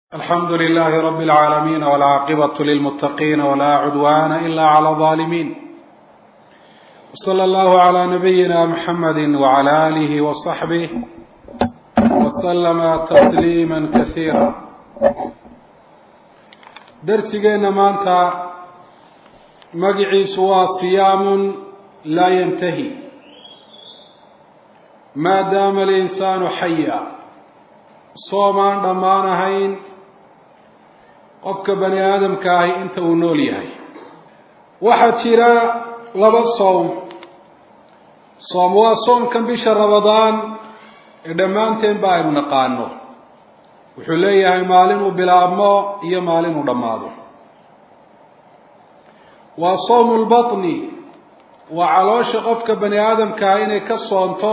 alxamdu lilahi rabi اlcaalamiin wاlcaaqibaة lilmutaqiina wla cudwana ila clى الظalimin wslى اllahu عlى nabiyina mxamadi wعlى alih وصaxbih wslama tasliima kasiira darsigeenna maanta magiciisu waa siyaamun laa yantahi maadaama alinsaanu xaya soomaan dhammaan ahayn qofka bani aadamka ahi inta uu nool yahay waxaa jira laba soom soom waa soomkan bisha rabadaan ee dhammaanteen ba aynu naqaano wuxuu leeyahay maalin uu bilaabmo iyo maalin uu dhammaado waa soomu lbatni waa caloosha qofka bani aadamkaah inay ka soonto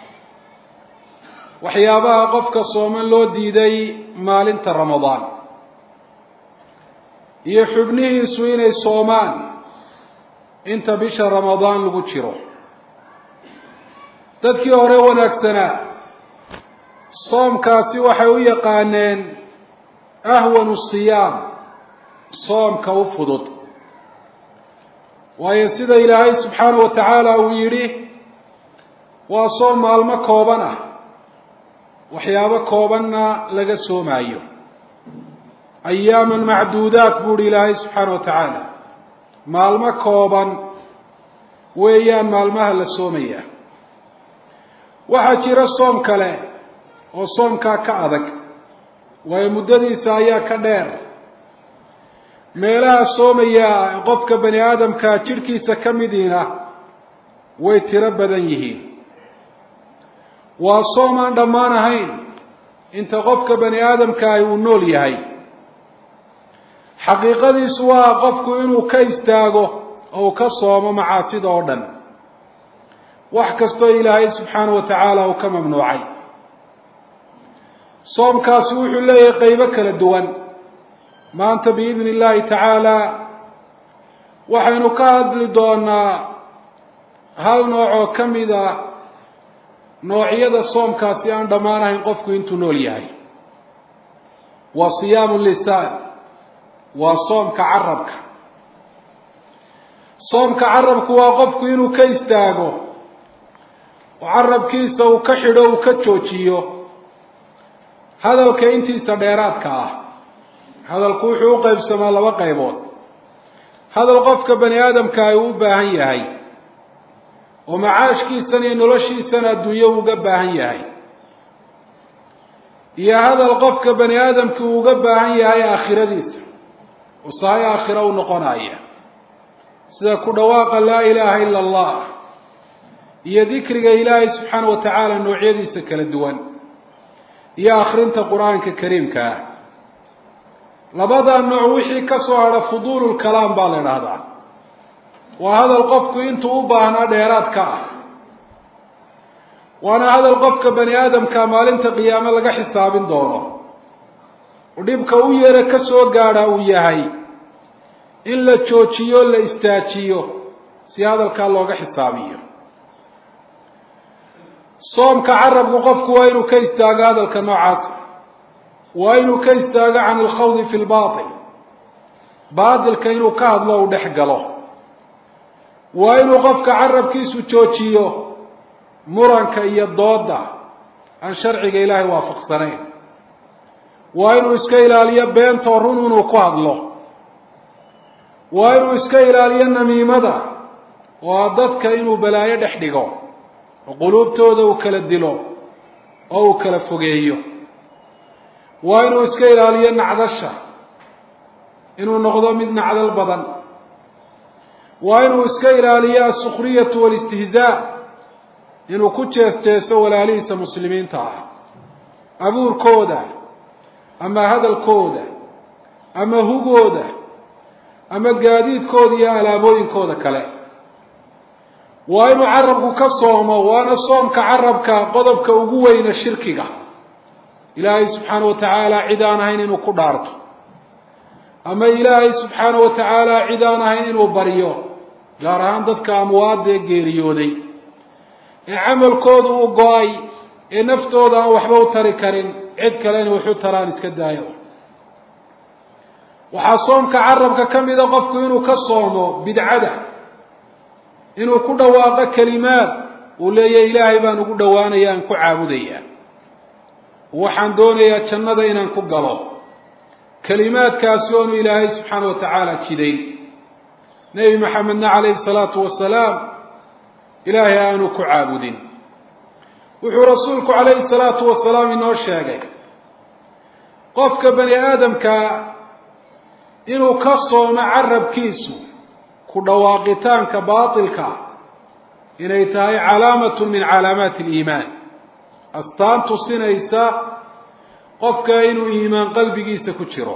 waxyaabaha qofka sooman loo diiday maalinta ramadaan iyo xubnihiisu inay soomaan inta bisha ramadaan lagu jiro dadkii hore wanaagsanaa soomkaasi waxay u yaqaaneen ahwanu siyaam soomka u fudud waayo sida ilaahay subxaanahu wa tacaala uu yidhi waa soom maalmo kooban ah waxyaabo koobanna laga soomaayo ayaaman macduudaat buuhi ilaahay subxaana wa tacaala maalmo kooban weeyaan maalmaha la soomaya waxaa jira soom kale oo soomkaa ka adag waayo muddadiisa ayaa ka dheer meelaha soomaya qofka bani aadamka jidhkiisa ka midiina way tiro badan yihiin waa soom aan dhammaan ahayn inta qofka bani aadamkaahi uu nool yahay xaqiiqadiisu waa qofku inuu ka istaago oo uu ka soomo macaasida oo dhan wax kastoo ilaahay subxaana wa tacaala uu ka mamnuucay soomkaasi wuxuu leeyahay qeybo kala duwan maanta biidni illaahi tacaala waxaynu ka hadli doonaa hal nooc oo ka mid a noocyada soomkaasi aan dhammaan ahayn qofku intuu nool yahay waa siyaamu lisaan waa soomka carabka soomka carabku waa qofku inuu ka istaago oo carabkiisa uu ka xidho uu ka joojiyo hadalka intiisa dheeraadka ah hadalku wuxuu u qaybsamaa laba qaybood hadal qofka bani aadamka ay u baahan yahay oo macaashkiisana iyo noloshiisana adduunyo uga baahan yahay iyo hadal qofka bani aadamki uu uga baahan yahay aakhiradiisa oo sahay aakhiro u noqonaya sida ku dhawaaqa laa ilaaha ila allah iyo dikriga ilaahay subxaana wa tacaala noocyadiisa kala duwan iyo akhrinta qur-aanka kariimka ah labadaa nooc wixii ka soo hadha fuduululkalaam baa la idhaahdaa waa hadal qofku intuu u baahnaa dheeraadka ah waana hadal qofka bani aadamka maalinta qiyaame laga xisaabin doono oo dhibka u yeera ka soo gaadha uu yahay in la joojiyo la istaajiyo si hadalkaa looga xisaabiyo soomka carabku qofku waa inuu ka istaago hadalka noocaas waa inuu ka istaago can alkhawdi fi lbatil baatilka inuu ka hadlo uu dhex galo waa inuu qofka carabkiisu joojiyo muranka iyo dooda aan sharciga ilaahay waafaqsanayn waa inuu iska ilaaliyo beentoo run inuu ku hadlo waa inuu iska ilaaliyo namiimada oo dadka inuu balaayo dhex dhigo oo quluubtooda uu kala dilo oo uu kala fogeeyo waa inuu iska ilaaliyo nacdasha inuu noqdo mid nacdal badan waa inuu iska ilaaliyo asukhriyatu walistihzaa inuu ku jees jeeso walaalihiisa muslimiinta ah abuurkooda ama hadalkooda ama hugooda ama gaadiidkooda iyo alaabooyinkooda kale waa inuu carabku ka soomo waana soomka carabka qodobka ugu weyna shirkiga ilaahay subxaana wa tacaala cid aan ahayn inuu ku dhaarto ama ilaahay subxaana wa tacaala cid aan ahayn inuu baryo gaar ahaan dadka amwaada ee geeriyooday ee camalkoodu u go-ay ee naftooda aan waxba u tari karin cid kale inay waxu taraan iska daayo waxaa soomka carabka ka mida qofku inuu ka soomo bidcada inuu ku dhawaaqo kelimaad uu leeyahy ilaahay baan ugu dhowaanaya aan ku caabudayaa waxaan doonayaa jannada inaan ku galo kelimaadkaasi oonu ilaahay subxaana wa tacaala jiday nebi maxamedna calayhi salaatu wasalaam ilaahay aanu ku caabudin wuxuu rasuulku calayhi salaatu wasalaam inoo sheegay qofka bani aadamka inuu ka soomo carabkiisu ku dhawaaqitaanka baatilka inay tahay calaamatun min calaamaati aliimaan astaan tusinaysa qofka inuu iimaan qalbigiisa ku jiro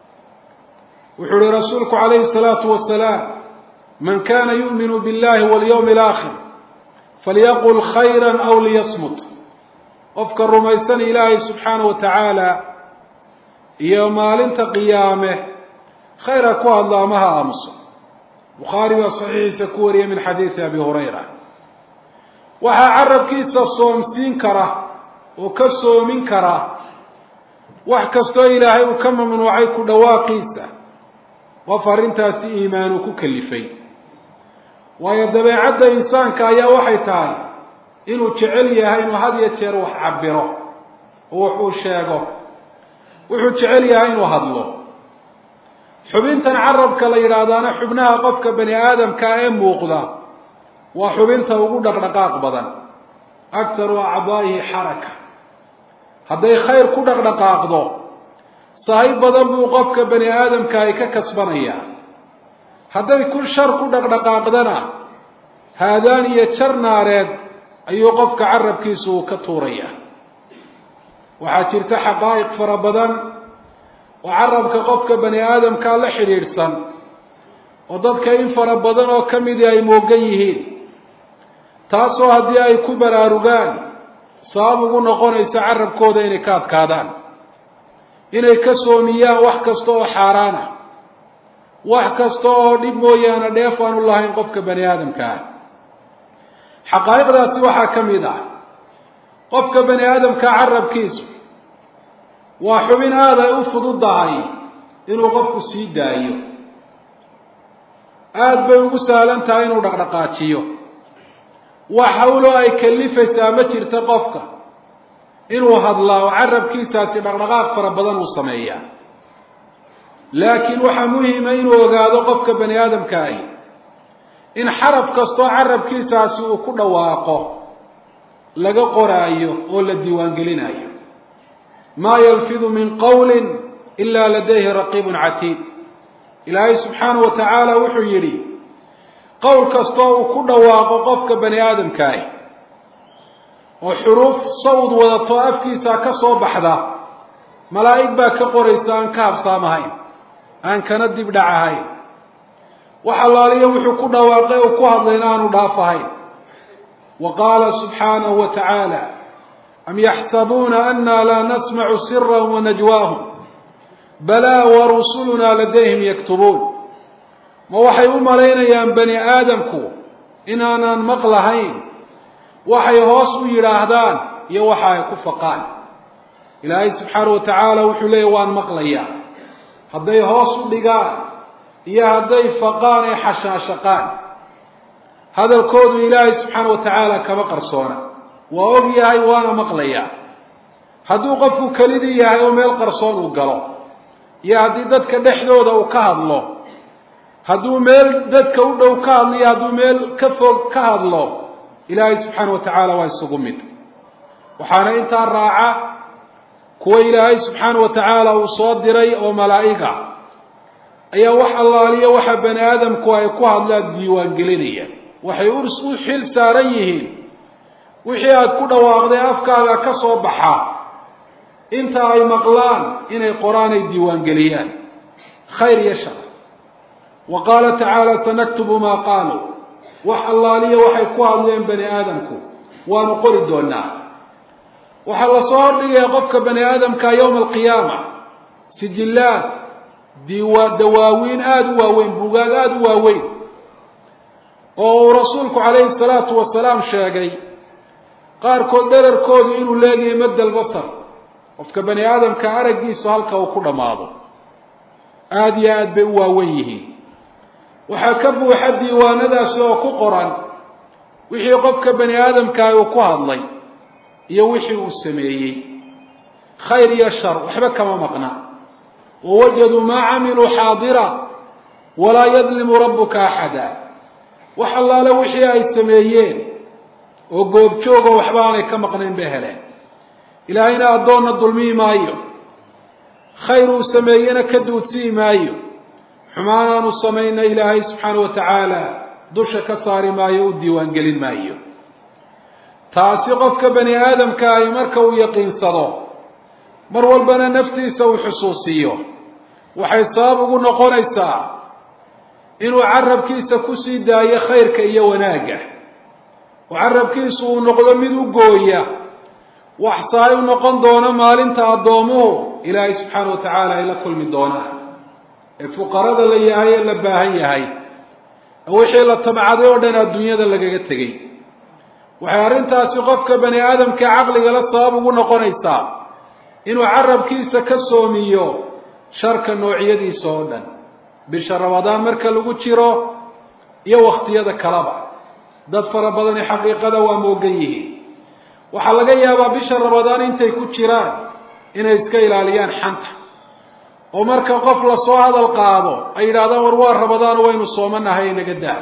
wuxuu uhi rasuulku calayhi salaatu wasalaam man kana yu'minu billahi walyawmi alaakhir falyaqul khayra aw liyasmut qofka rumaysan ilaahay subxaana wa tacaala iyo maalinta qiyaame khayra ku hadlo ama ha aamuso bukhaari baa saxiixiisa ku wariyay min xadiidi abi hurayra waxaa carabkiisa soomsiin kara oo ka soomin kara wax kastoo ilaahay uu ka mamnuucay ku dhawaaqiisa qof arrintaasi iimaanu ku kalifay waayo dabeecadda insaanka ayaa waxay tahay inuu jecel yahay inuu had iyo jeer wax cabiro oo wax uu sheego wuxuu jecel yahay inuu hadlo xubintan carabka la yidhaahdaana xubnaha qofka bani aadamkaa ee muuqda waa xubinta ugu dhaqdhaqaaq badan akharu acdaa'ihi xaraka hadday khayr ku dhaqdhaqaaqdo sahayb badan buu qofka bani aadamka ay ka kasbanayaa hadday ku shar ku dhaqdhaqaaqdana haadaan iyo jar naareed ayuu qofka carabkiisu uu ka tuuraya waxaa jirta xaqaa'iq fara badan oo carabka qofka bani aadamkaa la xidhiidhsan oo dadka in fara badan oo ka midii ay moogan yihiin taasoo haddii ay ku baraarugaan sabab ugu noqonaysa carabkooda inay ka adkaadaan inay ka soomiyaan wax kasta oo xaaraan ah wax kasta oo dhib mooyaane dheef aanu lahayn qofka bani aadamka ah xaqaa'iqdaasi waxaa ka mid ah qofka bani aadamka carabkiisu waa xubin aada ay u fududahay inuu qofku sii daayo aada bay ugu sahlan tahay inuu dhaqdhaqaajiyo wax hawloo ay kalifaysaa ma jirta qofka inuu hadlaa oo carabkiisaasi dhaqdhaqaaq fara badan uu sameeyaa laakiin waxaa muhima inuu ogaado qofka bani aadamka ahi in xaraf kastoo carabkiisaasi uu ku dhawaaqo laga qoraayo oo la diiwaangelinayo maa yalfidu min qawlin ila ladayhi raqiibun catiid ilaahay subxaanahu wa tacaala wuxuu yidhi qowl kastoo uu ku dhawaaqo qofka bani aadamkaahi oo xuruuf sawd wadato afkiisa ka soo baxda malaa'ig baa ka qoraysa aan ka habsaamahayn aan kana dib dhacahayn wax allaaliyo wuxuu ku dhawaaqay oo ku hadlayna aanu dhaafahayn wa qaala subxaanahu wa tacaala am yaxsabuuna ana laa nasmacu sirahum wanajwaahum balaa warusulunaa ladayhim yaktubuun ma waxay u malaynayaan bani aadamku inaanaan maqlahayn waxay hoos u yidhaahdaan iyo waxa ay ku faqaan ilaahay subxaanahu wa tacaala wuxuu leeyahy waan maqlayaa hadday hoos u dhigaan iyo hadday faqaan ee xashaashaqaan hadalkoodu ilaahay subxaana wa tacaala kama qarsoona waa og yahay waana maqlayaa hadduu qofku kelidii yahay oo meel qarsoon uu galo iyo haddii dadka dhexdooda uu ka hadlo hadduu meel dadka u dhow ka hadlo iyo hadduu meel ka fog ka hadlo ilaahay subxaana wa tacaala waa isugu mid waxaana intaa raaca kuwa ilaahay subxaana wa tacaala uu soo diray oo malaa'iga ayaa wax allaaliya waxa bani aadamku ay ku hadlaan diiwaangelinaya waxay u xil saaran yihiin wixii aada ku dhawaaqday afkaaga ka soo baxa inta ay maqlaan inay qoraan ay diiwaangeliyaan khayr iyo shar wa qaala tacaala sanaktubu maa qaaluu wax allaaliya waxay ku hadleen bani aadamku waanu qori doonaa waxaa lasoo hordhigaya qofka bani aadamka yowma alqiyaama sijillaad diiwa dawaawiin aada u waaweyn buugaag aada u waaweyn oo uu rasuulku calayhi salaatu wasalaam sheegay qaarkood dherarkoodu inuu leegahay madda albasar qofka bani aadamka araggiisu halka uu ku dhammaado aada iyo aada bay u waawen yihiin waxaa ka buuxa diiwaanadaasi oo ku qoran wixii qofka bani aadamkaah uu ku hadlay iyo wixii uu sameeyey khayr iyo shar waxba kama maqna wawajaduu maa camiluu xaadira walaa yadlimu rabbuka axada wax allaale wixii ay sameeyeen oo goobjoogo waxba aanay ka maqnayn bay heleen ilaahayna addoonna dulmiyi maayo khayr uu sameeyena ka duudsiyi maayo xumaanaanu samayna ilaahay subxaana wa tacaala dusha ka saari maayo u diiwaangelin maayo taasi qofka bani aadamka ahi marka uu yaqiinsado mar walbana naftiisa uu xusuusiyo waxay sabab ugu noqonaysaa inuu carabkiisa kusii daayo khayrka iyo wanaagga oo carabkiisu uu noqdo mid u gooya wax saay u noqon doono maalinta addoomuhu ilaahay subxaana wa tacaala ay la kulmi doonaan ee fuqarada la yahay ee la baahan yahay wixii la tabcaday oo dhan adduunyada lagaga tegey waxay arrintaasi qofka bani aadamka caqligala sabab ugu noqonaysaa inuu carabkiisa ka soomiyo sharka noocyadiisa oo dhan bisha ramadaan marka lagu jiro iyo wakhtiyada kaleba dad fara badani xaqiiqada waa moogan yihiin waxaa laga yaabaa bisha ramadaan intay ku jiraan inay iska ilaaliyaan xanta oo marka qof lasoo hadal qaado ay yidhahdaan war waa ramadaan waynu soomanahay inaga daa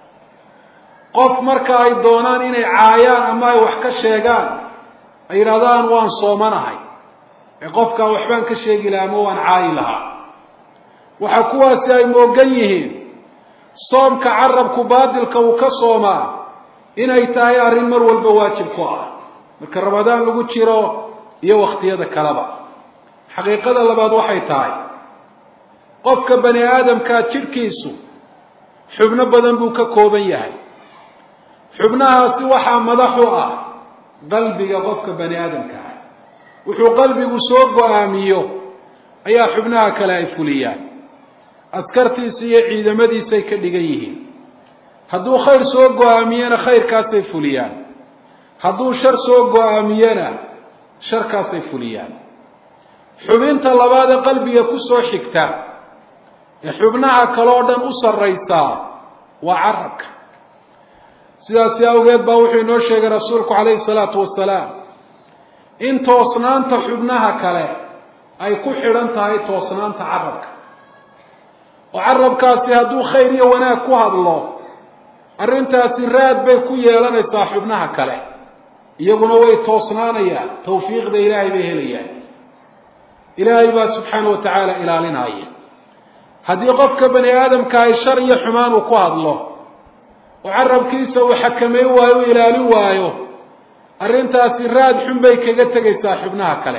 qof marka ay doonaan inay caayaan ama ay wax ka sheegaan ay yidhahdaan waan soomanahay ee qofkaa waxbaan ka sheegi lahaa ama waan caayi lahaa waxaa kuwaasi ay moogan yihiin soomka carabku baadilka uu ka soomaa inay tahay arrin mar walba waajib ku ah marka ramadaan lagu jiro iyo wakhtiyada kaleba xaqiiqada labaad waxay tahay qofka bani aadamkaa jidhkiisu xubno badan buu ka kooban yahay xubnahaasi waxaa madax u ah qalbiga qofka bani aadamka ah wuxuu qalbigu soo go-aamiyo ayaa xubnaha kale ay fuliyaan askartiisa iyo ciidamadiisay ka dhigan yihiin hadduu khayr soo go-aamiyena khayrkaasay fuliyaan hadduu shar soo go-aamiyena sharkaasay fuliyaan xubinta labaad ee qalbiga kusoo xigta ee xubnaha kale oo dhan u sarraysaa waa carabka sidaasi awgeed baa wuxuu inoo sheegay rasuulku calayhi salaatu wasalaam in toosnaanta xubnaha kale ay ku xidhan tahay toosnaanta carabka oo carabkaasi hadduu khayr iyo wanaag ku hadlo arrintaasi raad bay ku yeelanaysaa xubnaha kale iyaguna way toosnaanayaan tawfiiqda ilaahay bay helayaan ilaahay baa subxaana wa tacaala ilaalinaya haddii qofka bani aadamka ay shar iyo xumaan uu ku hadlo oo carabkiisa uu xakameyn waayo u ilaalin waayo arrintaasi raad xun bay kaga tegaysaa xubnaha kale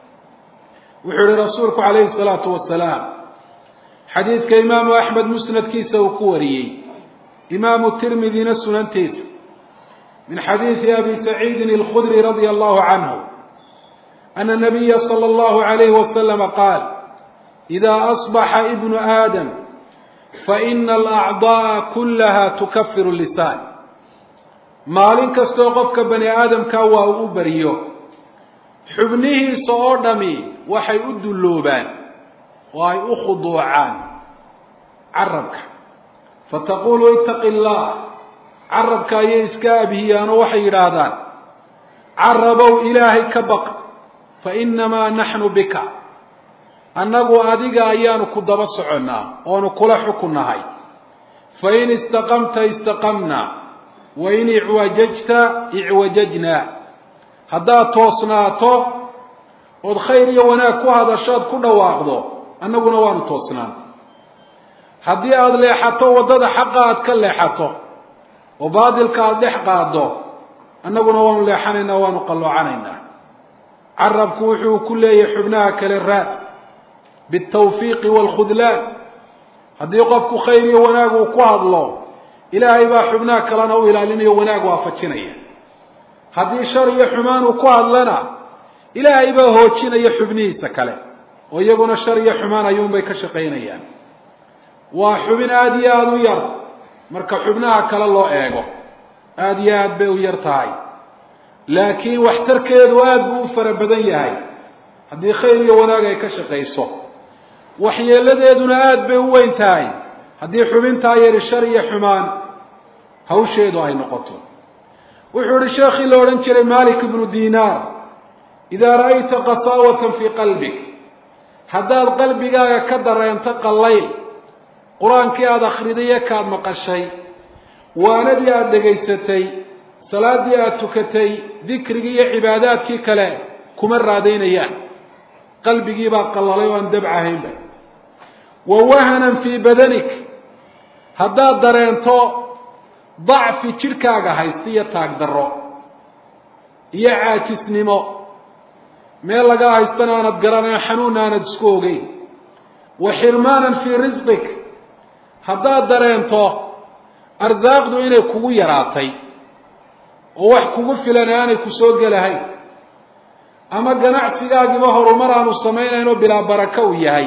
wuxuu yihi rasuulku calayhi salaatu wasalaam xadiidka imaamu axmed musnadkiisa uu ku wariyey imaamu tirmidina sunantiisa min xadiidi abi saciidin alkhudri radia allahu canhu ana nabiya sala allahu alayhi wasalama qaal ida asbaxa ibnu aadam faina alacda'a kullaha tukafiru lisaan maalin kastoo qofka bani aadamka waa uu u bariyo xubnihiisa oo dhami waxay u dulloobaan oo ay u khuduucaan carabka fataqulu itaqi llah carabka ayay iska abhiyaanoo waxay yidhaahdaan carabow ilaahay ka baq fa inamaa naxnu bika annagu adiga ayaanu ku daba soconnaa oonu kula xukunnahay fain istaqamta istaqamna wain icwajajta icwajajna haddaad toosnaato ood khayr iyo wanaag ku hadashood ku dhawaaqdo annaguna waanu toosnaan haddii aada leexato waddada xaqa aad ka leexato oo baadilka aada dhex qaado annaguna waanu leexanaynaa waanu qalloocanaynaa carabku wuxuu ku leeyahay xubnaha kale raad bialtawfiiqi waalkhudlaan haddii qofku khayr iyo wanaag uu ku hadlo ilaahay baa xubnaha kalena u ilaalinayo wanaag waafajinaya haddii shar iyo xumaan uu ku hadlana ilaahay baa hoojinaya xubnihiisa kale oo iyaguna shar iyo xumaan ayuunbay ka shaqaynayaan waa xubin aada iyo aada u yar marka xubnaha kale loo eego aada iyo aad bay u yar tahay laakiin waxtarkeedu aada buu u fara badan yahay haddii khayr iyo wanaag ay ka shaqayso waxyeeladeeduna aada bay u weyn tahay haddii xubintaa yari shar iyo xumaan hawsheedu ay noqoto wuxuu ihi sheekhii la odhan jiray malik ibnu dinaar idaa ra'ayta qasaawatan fii qalbik haddaad qalbigaaga ka dareento qallayl qur-aankii aada akhridaye kaad maqashay waanadii aada dhegaysatay salaaddii aada tukatay dikrigii iyo cibaadaadkii kale kuma raadaynayaan qalbigii baa qallalay oo aan dabcahaynba wa wahanan fii badanik haddaad dareento dacfi jidhkaaga haysta iyo taagdarro iyo caajisnimo meel lagaa haystana aanad garanayo xanuunna aanad isku ogeyn wa xirmaanan fii risqik haddaad dareento arsaaqdu inay kugu yaraatay oo wax kugu filan aanay ku soo gelahayn ama ganacsigaagiba horumar aanu samaynayn oo bilaa baraka uu yahay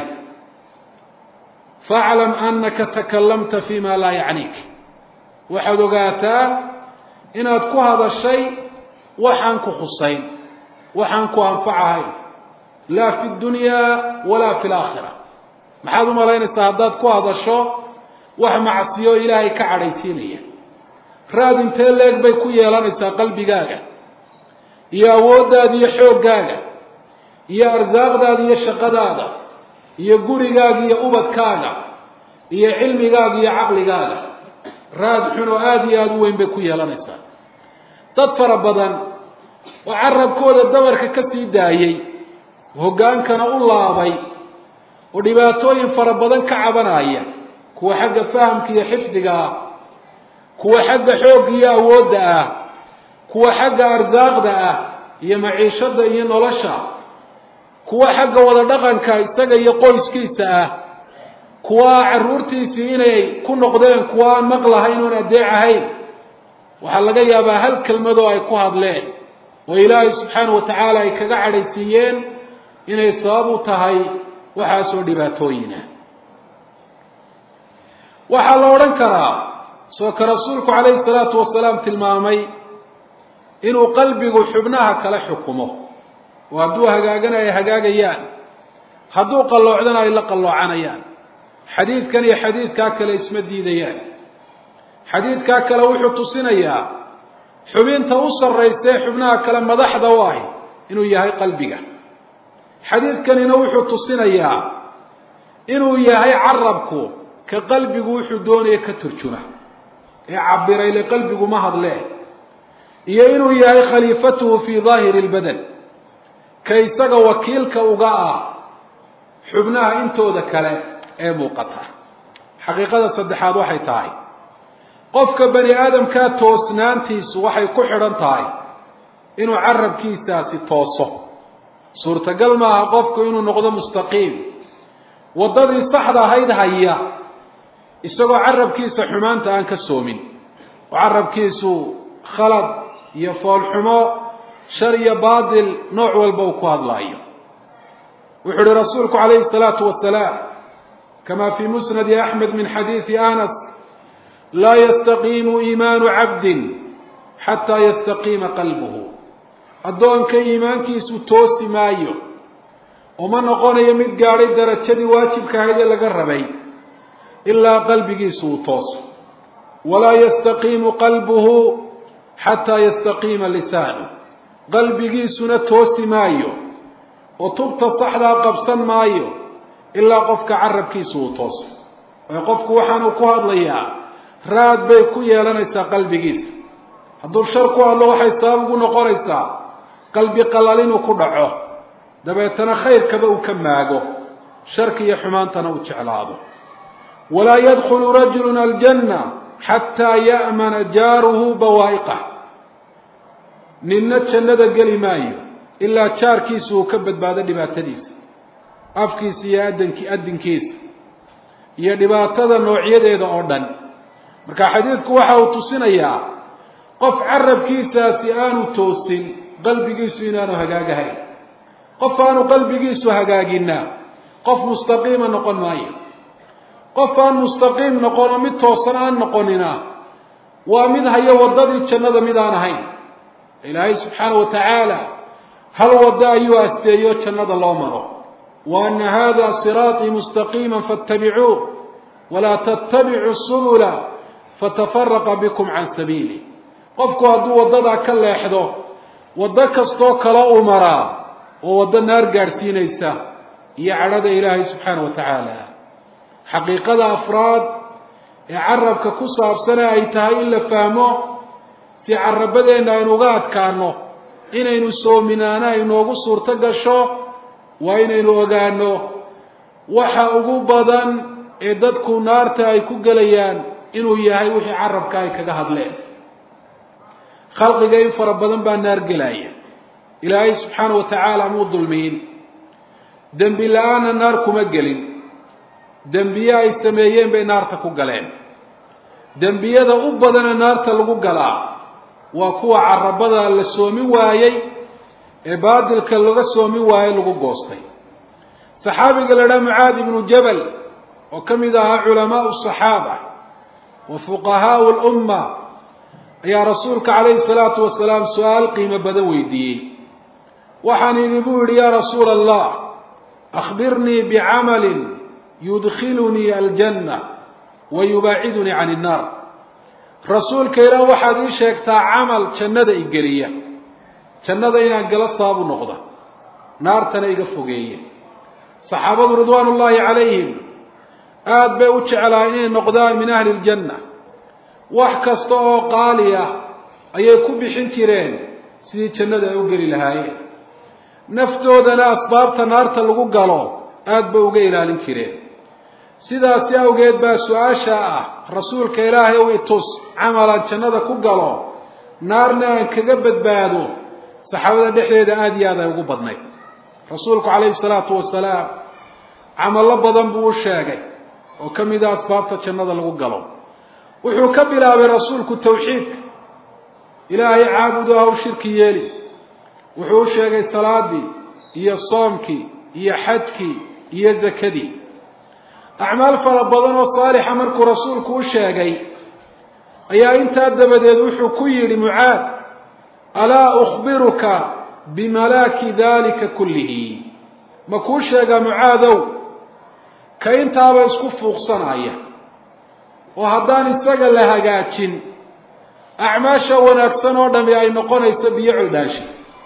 faclam annaka takallamta fi ma laa yacniik waxaad ogaataa inaad ku hadashay waxaan ku khusayn waxaan ku anfacahayn laa fi dunyaa walaa fi laakhira maxaad u malaynaysaa haddaad ku hadasho wax macsiyo ilaahay ka cadhaysiinaya raad intee leeg bay ku yeelanaysaa qalbigaaga iyo awooddaada iyo xooggaaga iyo arsaaqdaada iyo shaqadaada iyo gurigaaga iyo ubadkaaga iyo cilmigaaga iyo caqligaaga raad xun oo aada iyo aada u weyn bay ku yeelanaysaa dad fara badan oo carabkooda dabarka ka sii daayey hoggaankana u laabay oo dhibaatooyin fara badan ka cabanaya kuwa xagga fahamka iyo xifdiga ah kuwa xagga xoogga iyo awoodda ah kuwa xagga arsaaqda ah iyo maciishadda iyo nolosha kuwa xagga wada dhaqanka isaga iyo qoyskiisa ah kuwa carruurtiisii inay ku noqdeen kuwa aan maqlahayn oon adeec ahayn waxaa laga yaabaa hal kelmadoo ay ku hadleen oo ilaahay subxaana wa tacaala ay kaga cadhaysiiyeen inay sabab u tahay waxaasoo dhibaatooyina waxaa la odhan karaa soo ka rasuulku calayhi salaatu wasalaam tilmaamay inuu qalbigu xubnaha kala xukumo oo hadduu hagaagana ay hagaagayaan hadduu qalloocdana ay la qalloocanayaan xadiidkan iyo xadiidkaa kale isma diidayaan xadiidkaa kale wuxuu tusinayaa xubinta u sarraysa ee xubnaha kale madaxda u ahi inuu yahay qalbiga xadiidkanina wuxuu tusinayaa inuu yahay carabku ka qalbigu wuxuu doonaya ka turjuma ee cabiray le qalbigu ma hadlee iyo inuu yahay khaliifatuhu fii daahiri lbadan ka isaga wakiilka uga ah xubnaha intooda kale ee muuqata xaqiiqada saddexaad waxay tahay qofka bani aadamkaa toosnaantiisu waxay ku xidhan tahay inuu carabkiisaasi tooso suurtagal maaha qofku inuu noqdo mustaqiim waddadii saxda ahayd haya isagoo carabkiisa xumaanta aan ka soomin oo carabkiisu khalad iyo foolxumo shar iyo baatil nooc walba uu ku hadlaayo wuxuu uhi rasuulku calayhi salaatu wasalaam kama fii musnadi axmed min xadiidi anas laa yastaqiimu iimaanu cabdin xataa yastaqiima qalbuhu addoonka iimaankiisu toosi maayo oo ma noqonayo mid gaadhay darajadii waajibka ahayd ee laga rabay ilaa qalbigiisu uu tooso walaa yastaqiimu qalbuhu xataa yastaqiima lisaanu qalbigiisuna toosi maayo oo tubta saxdaa qabsan maayo ilaa qofka carabkiisu uu tooso ee qofku waxaanuu ku hadlayaa raad bay ku yeelanaysaa qalbigiisa hadduu shar ku hadlo waxay sabab ugu noqonaysaa qalbi qalal inuu ku dhaco dabeetana khayrkaba uu ka maago sharki iyo xumaantana uu jeclaado walaa yadkhulu rajulu aljanna xataa ya'mana jaaruhu bawaa'iqah ninna jannada geli maayo ilaa jaarkiisa uu ka badbaado dhibaatadiisa afkiisa iyo adanki adinkiisa iyo dhibaatada noocyadeeda oo dhan marka xadiidku waxa uu tusinayaa qof carabkiisaasi aanu toosin qalbigiisu inaanu hagaagahayn qof aanu qalbigiisu hagaagina qof mustaqiima noqon maayo qof aan mustaqiim noqon oo mid toosan aan noqonina waa mid hayo waddadii jannada mid aan ahayn ilaahay subxaana wa tacaala hal waddo ayuu asteeyo jannada loo maro wa ana hada siraaطii mustaqiima faاtabicuuh walaa tatabicuu subula fatafaraqa bikum can sabiili qofku hadduu waddadaa ka leexdo waddo kastoo kale u maraa oo waddo naar gaadhsiinaysa iyo cadhada ilaahay subxaana wa tacaala xaqiiqada afraad ee carabka ku saabsane ay tahay in la fahmo si carabadeenna aynu uga adkaano inaynu soominaano aynoogu suurto gasho waa inaynu ogaano waxa ugu badan ee dadku naarta ay ku gelayaan inuu yahay wixii carabka ay kaga hadleen khalqiga in fara badan baa naar gelaya ilaahay subxaana wa tacaala muu dulmiyin dembi la-aanna naar kuma gelin dembiye ay sameeyeen bay naarta ku galeen dembiyada u badana naarta lagu galaa waa kuwa carabada la soomin waayey ee baadilka laga soomin waayey lagu goostay saxaabiga la dhaha mucaadi ibnu jabal oo ka mid ahaa culamaau saxaaba wa fuqahaau lumma ayaa rasuulka calayhi salaatu wasalaam su-aal qiimo badan weydiiyey waxaan idhi buu yidhi yaa rasuula allah akhbirnii bicamalin yudkhilunii aljanna wa yubaacidunii can innaar rasuulka ilaah waxaad ii sheegtaa camal jannada igeliya jannada inaan gala saabu noqda naartana iga fogeeye saxaabadu ridwaan ullaahi calayhim aada bay u jeclahay inay noqdaan min ahli ljanna wax kasta oo qaali ah ayay ku bixin jireen sidii jannada ay u geli lahaayeen naftoodana asbaabta naarta lagu galo aada bay uga ilaalin jireen sidaasi awgeed baa su-aasha ah rasuulka ilaahay ow itus camalaan jannada ku galo naarna aan kaga badbaado saxaabada dhexdeeda aada iyo aad ay ugu badnayd rasuulku calayhi salaatu wasalaam camallo badan buu u sheegay oo ka mid a asbaabta jannada lagu galo wuxuu ka bilaabay rasuulku tawxiidka ilaahay caabudo haw shirki yeeli wuxuu u sheegay salaadii iyo soomkii iyo xajkii iyo zakadii acmaal fara badan oo saalixa markuu rasuulku u sheegay ayaa intaa dabadeed wuxuu ku yidhi mucaad alaa ukhbiruka bimalaaki dalika kullihi ma kuu sheegaa mucaadow ka intaaba isku fuuqsanaya oo haddaan isaga la hagaajin acmaasha wanaagsan oo dhami ay noqonayso biyo coldhaashi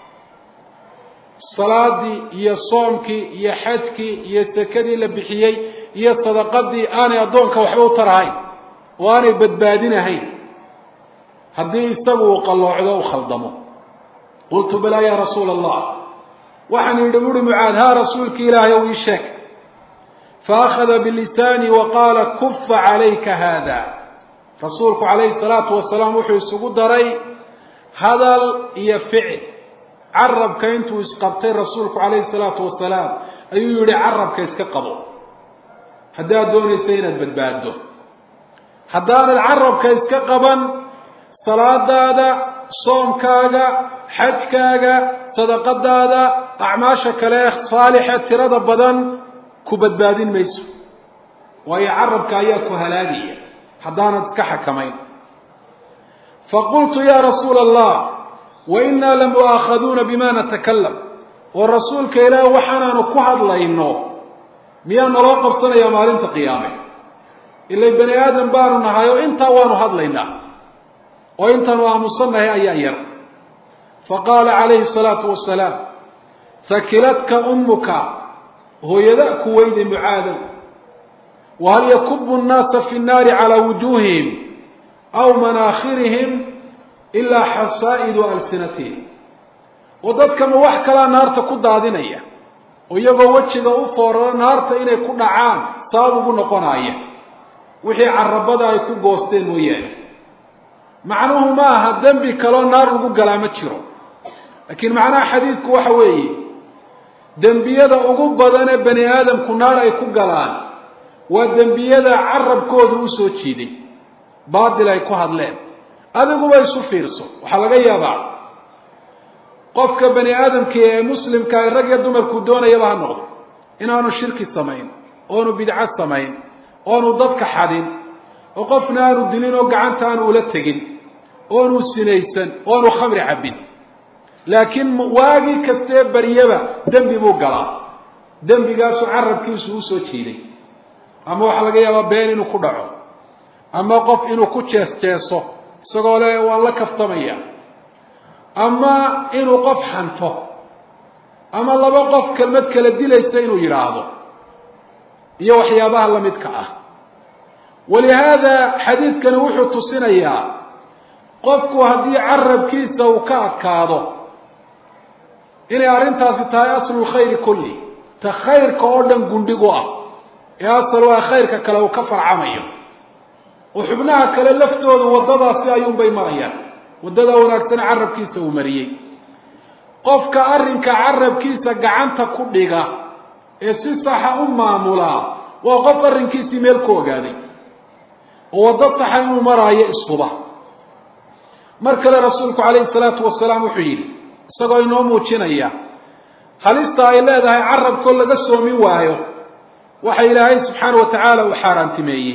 salaadii iyo soomkii iyo xajkii iyo sakadii la bixiyey iyo sadaqadii aanay addoonka waxba u tarahayn oo aanay badbaadinahayn haddii isagu uu qalloocdo u khaldamo qultu balaa yaa rasuula allah waxaan yidhi buuhi mucaad haa rasuulki ilaahay ow ii sheeg faakhada bilisaani wa qaala kufa calayka haada rasuulku calayhi salaatu wasalaam wuxuu isugu daray hadal iyo ficil carabka intuu isqabtay rasuulku calayhi salaatu wasalaam ayuu yihi carabka iska qabo haddaad doonaysa inaad badbaaddo haddaanad carabka iska qaban salaadaada soomkaaga xajkaaga sadaqadaada acmaasha kale saalixa tirada badan ku badbaadin mayso waayo carabka ayaa ku halaagaya haddaanad iska xakamayn faqultu ya rasuula allah wa innaa lamu'aakhaduuna bima natakalam oo rasuulka ilaah waxaanaanu ku hadlayno miyaa naloo qabsanayaa maalinta qiyaame ilay bani aadam baanu nahay oo intaa waanu hadlaynaa oo intaanu aamusannahay ayaa yar faqaala calayhi salaatu wasalaam hakiladka ummuka hooyada ku weyday mucaadow wahal yakubu nnaasa fi nnaari calaa wujuuhihim aw manaakhirihim ilaa xasaa'idu alsinatihim oo dadkama wax kalaa naarta ku daadinaya oo iyagoo wejiga u fooraro naarta inay ku dhacaan sabab ugu noqonaya wixii carabada ay ku goosteen mooyaane macnuhu ma aha dembi kaloo naar lagu galaa ma jiro laakiin macnaha xadiidku waxa weeye dembiyada ugu badan ee bani aadamku naar ay ku galaan waa dembiyada carabkooda u soo jiiday baatil ay ku hadleen adiguba isu fiirso waxaa laga yaabaa qofka bani aadamka ee muslimka ay rag iyo dumarku doonayaba ha noqdo inaanu shirki samayn oonu bidco samayn oonu dadka xadin oo qofna aanu dilin oo gacanta aanu ula tegin oonu sinaysan oonu khamri cabbin laakiin waagii kastee baryaba dembi buu galaa dembigaasu carabkiisu usoo jiiday ama waxaa laga yaabaa been inuu ku dhaco ama qof inuu ku jees jeeso isagoo le waan la kaftamaya ama inuu qof xanto ama laba qof kelmad kala dilaysa inuu yidhaahdo iyo waxyaabaha lamidka ah walihaada xadiidkani wuxuu tusinayaa qofku haddii carabkiisa uu ka adkaado inay arrintaasi tahay aslu lkhayri kulli ta khayrka oo dhan gundhigu ah ee asal waa khayrka kale uu ka farcamayo oo xubnaha kale laftooda waddadaasi ayuunbay marayaan waddada wanaagsane carabkiisa uu mariyey qofka arrinka carabkiisa gacanta ku dhiga ee si saxa u maamulaa waa qof arrinkiisii meel ku ogaaday oo waddo saxa inuu maraayo ishuba mar kale rasuulku calayhi salaatu wasalaam wuxuu yidhi isagoo inoo muujinaya halista ay leedahay carabkoo laga soomin waayo waxa ilaahay subxaana wa tacaala uu xaaraantimeeyey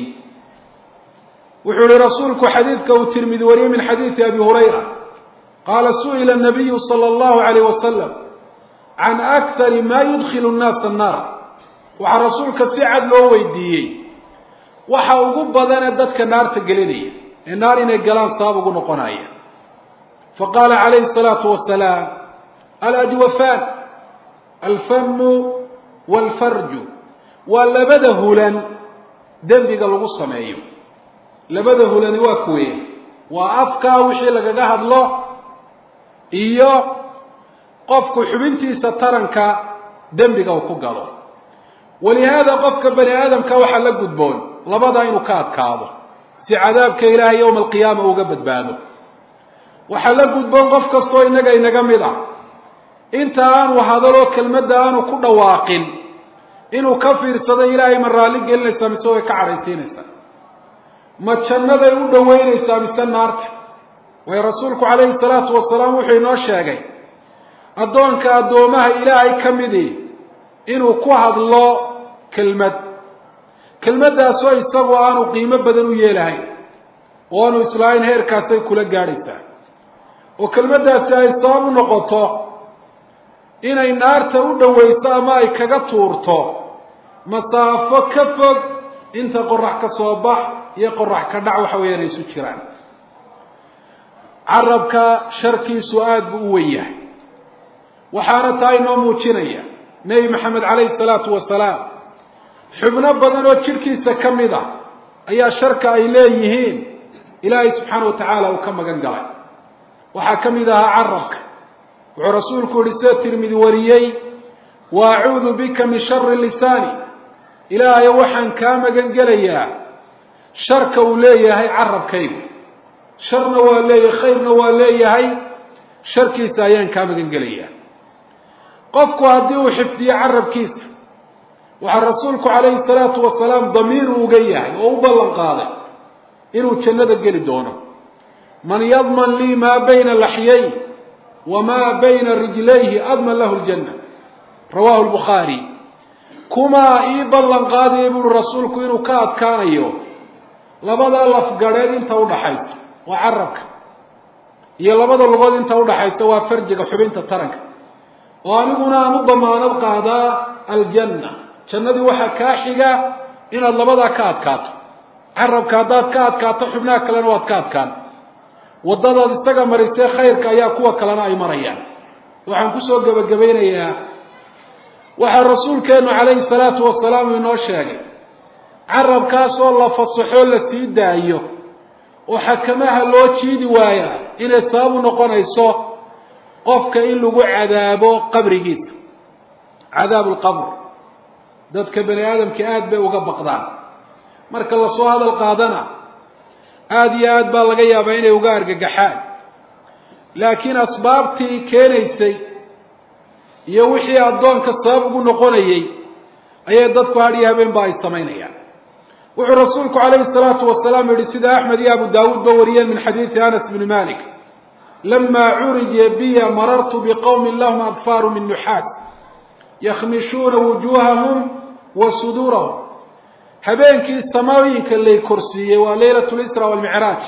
wuxuu yihi rasuulku xadiidka uu tirmidi wariyey min xadiidi abi hurayra qaala su'ila nabiyu sala allahu alayh wasalam can akari ma yudkilu nnaasa annaar waxaa rasuulka si cad loo weydiiyey waxa ugu badanee dadka naarta gelinaya ee naar inay galaan sabab ugu noqonaya faqaala calayhi salaatu wasalaam alajwafaan alfamu walfarju waa labada hulan dembiga lagu sameeyo labada hulani waa kuwee waa afkaa wixii lagaga hadlo iyo qofku xubintiisa taranka dembiga uu ku galo walihaada qofka bani aadamka waxaa la gudboon labadaa inuu ka adkaado si cadaabka ilaahay yowma alqiyaama uga badbaado waxaa la gudboon qof kastoo innaga inaga mid ah inta aanu hadaloo kelmadda aanu ku dhawaaqin inuu ka fiirsado ilaahay ma raalli gelinaysaa mise way ka cadhaysiinaysaa ma jannaday u dhoweynaysaa mise naarta waayo rasuulku calayhi salaatu wasalaam wuxuu inoo sheegay addoonka addoomaha ilaahay ka midii inuu ku hadlo kelmad kelmaddaasoo isagu aanu qiimo badan u yeelahayn oo aanu islaahayn heerkaasay kula gaadhaysaa oo kelmaddaasi ay sabab u noqoto inay naarta u dhowayso ama ay kaga tuurto masaafo ka fog inta qorax ka soo bax iyo qorax ka dhac waxa weeyaan ay isu jiraan carabka sharkiisu aada buu u wen yahay waxaana taa inoo muujinaya nebi maxamed calayhi salaatu wasalaam xubno badan oo jidhkiisa ka mid a ayaa sharka ay leeyihiin ilaahay subxaana wa tacaala uu ka magan galay waxaa ka mid ahaa carabka wuxuu rasuulku yihi sida tirmidi wariyey wa acuudu bika min shari lisaani ilaahayo waxaan kaa magan gelayaa sharka uu leeyahay carabkaygu sharna waa leeyahay khayrna waa leeyahay sharkiisa ayaan kaa magan gelayaa qofku haddii uu xifdiyo carabkiisa waxaa rasuulku calayhi salaatu wasalaam damiir uga yahay oo u ballan qaaday inuu jannada geli doono man yadman lii maa bayna laxyay wamaa bayna rijlayhi adman lahu ljanna rawahu lbukhaari kumaa ii ballan qaadaya buuhi rasuulku inuu ka adkaanayo labada lafgadheed inta udhaxaysa waa carabka iyo labada lugood inta udhaxaysa waa farjiga xubinta taranka oo aniguna aan u damaanad qaadaa aljanna jannadii waxaa kaa xiga inaad labadaa ka adkaato carabka haddaad ka adkaato xubnaha kalena waad ka adkaan waddadaad isaga marisee khayrka ayaa kuwa kalena ay marayaan waxaan kusoo gebagabaynayaa waxaa rasuulkeenu calayhi salaatu wasalaam inoo sheegay carabkaasoo la fasaxoo la sii daayo oo xakamaha loo jiidi waayaa inay sabab u noqonayso qofka in lagu cadaabo qabrigiisa cadaabu lqabr dadka bani aadamka aada bay uga baqdaan marka lasoo hadal qaadana aada iyo aad baa laga yaabaa inay uga argagaxaan laakiin asbaabtii keenaysay iyo wixii addoonka sabab ugu noqonayay ayay dadku had iyo habeenba ay samaynayaan wuxuu rasuulku calayhi salaatu wasalaam yihi sida axmed iyo abu daawuud ba wariyeen min xadiidi anas bni malik lama curija biya marartu biqowmin lahum adfaaru min nuxaat yakhmishuuna wujuuhahum wa suduurahum habeenkii samooyinka lay korsiiyey waa leylat lisra walmicraaj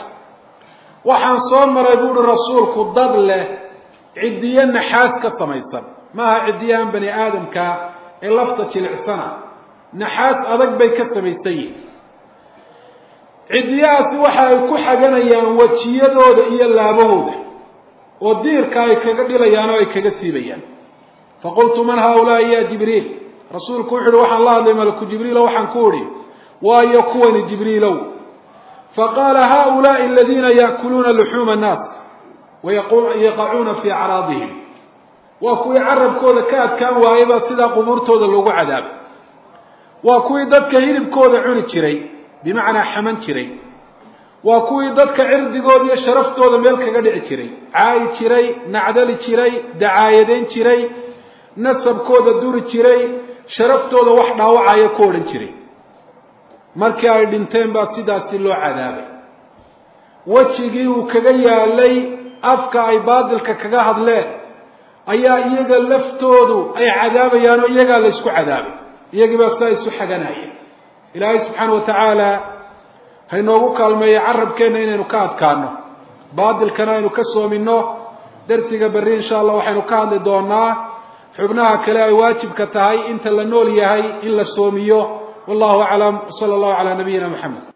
waxaan soo maray buuhi rasuulku dad leh ciddiyo naxaas ka samaysan maaha ciddiyahan bani aadamka ee lafta jilicsana naxaas adag bay ka samaysan yihin ciddiyahaasi waxa ay ku xaganayaan wejiyadooda iyo laabahooda oo diirka ay kaga dhilayaan oo ay kaga siibayaan faqultu man haaulaai ya jibriil rasuulku wuxu uhi waxaan la hadlay malaku jibriilo waxaan ku idhi waayo kuwani jibriilow faqaala haulaai aladiina yaakuluuna luxuuma annaas wayaqacuuna fii acraadihim waa kuwii carabkooda ka adkaan waayay baa sidaa qubuurtooda loogu cadaabay waa kuwii dadka hilibkooda cuni jiray bimacnaa xaman jiray waa kuwii dadka cirdigooda iyo sharaftooda meel kaga dhici jiray caayi jiray nacdali jiray dacaayadayn jiray nasabkooda duri jiray sharaftooda wax dhaawacaya ku odhan jiray markii ay dhinteen baa sidaasi loo cadaabay wejigii uu kaga yaalay afka ay baadilka kaga hadleen ayaa iyaga laftoodu ay cadaabayaan oo iyagaa la ysku cadaabay iyagii baa sidaa isu xaganaya ilaahay subxaana wa tacaala haynoogu kaalmeeya carabkeenna inaynu ka adkaano baadilkana aynu ka soomino darsiga berri insha allah waxaynu ka hadli doonaa xubnaha kale ay waajibka tahay inta la nool yahay in la soomiyo wallahu aclam sala allahu calaa nabiyina moxamed